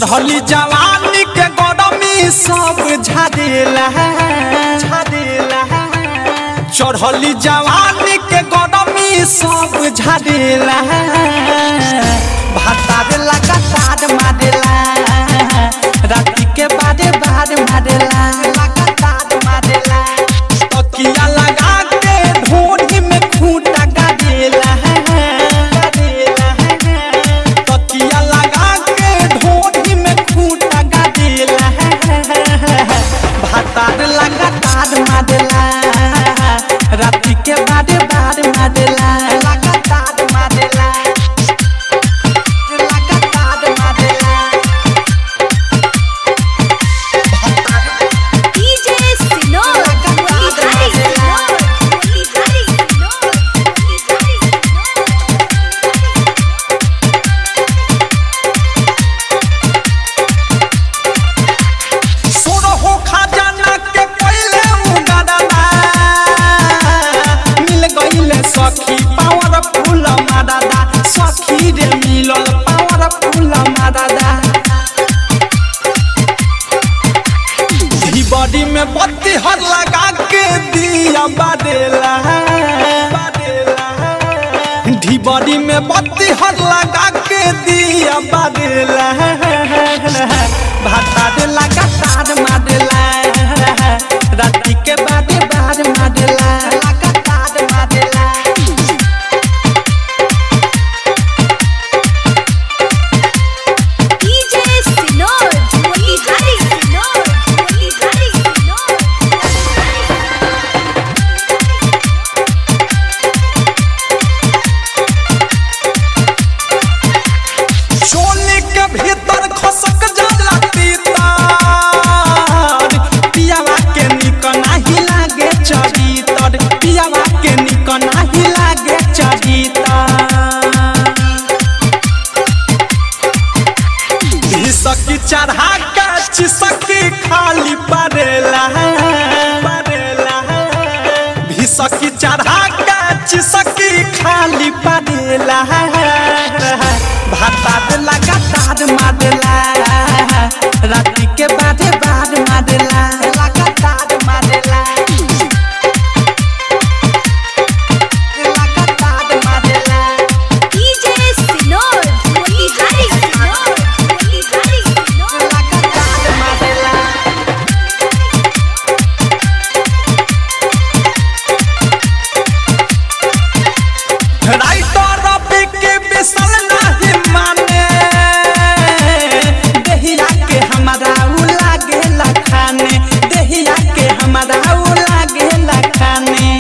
चढ़ली जवानी के गरमी सब झाड़ेला झाड़ेला चढ़ली जवानी के गरमी सब झाड़ेला भातार लगातार मारेला राति के बारे बार मारेला लगातार मारेला तकिया लगा के ढोढ़ी में खूंटा गाड़ेला गाड़ेला तकिया लगा के ढोढ़ी में खूंटा गाड़ेला भातार लगातार मारेला राति के बारे बार मारेला लगातार मारेला लगातार मारेला DJ Sinor, Motilhari Sinor, Motilhari Sinor, Motilhari सोनो हो खजाना के पहले उगादाना मिल गईले सखी पावर फूल मादादा सखी रे मिलल पावर फूल मादादा धी बॉडी में बत्ती हर लगा के दिया बादेला धी बॉडी में बत्ती हर लगा के दिया बादेला भाता दे लगातार मारेला राति के बादे बार मारेला लगातार मारेला DJ Sinor, Motilhari Sinor, Motilhari Sinor, चोली के भीतर खसक जाला तीतर पियावा के निक नाही लागे चरितर पियावा के निक नाही लागे चरितर सकी चढ़ा के चिसकी खाली पड़ेला पड़ेला भिसकी चढ़ा के चिसकी खाली पड़ेला भाता लगातार मारेला राति के बारे बार मारेला लगातार मारेला लगातार मारेला DJ Sinor, Motilhari Sinor, Motilhari Sinor, लगातार मारेला राइटर रबी के बिसल नाही माने देहिया के हमारा उ लागे लखाने देहिया के हमारा उ लागे लखाने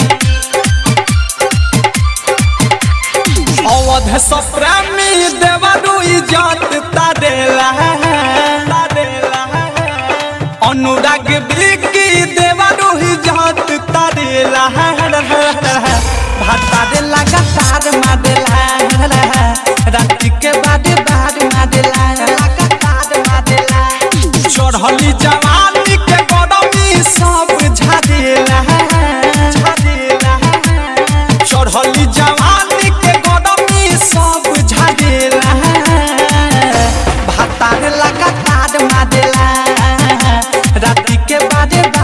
अवध सप्रामी देवरु इजत तारेला तारेला अनुराग बिकी देवरु इजत तारेला भाता दे लगातार मारेला राति के बाद बाद मारेला लगातार मारेला चढ़ली जवानी के गरमी सब झाड़ेला झाड़ेला चढ़ली जवानी के गरमी सब झाड़ेला भातार लगातार मारेला राति के बारे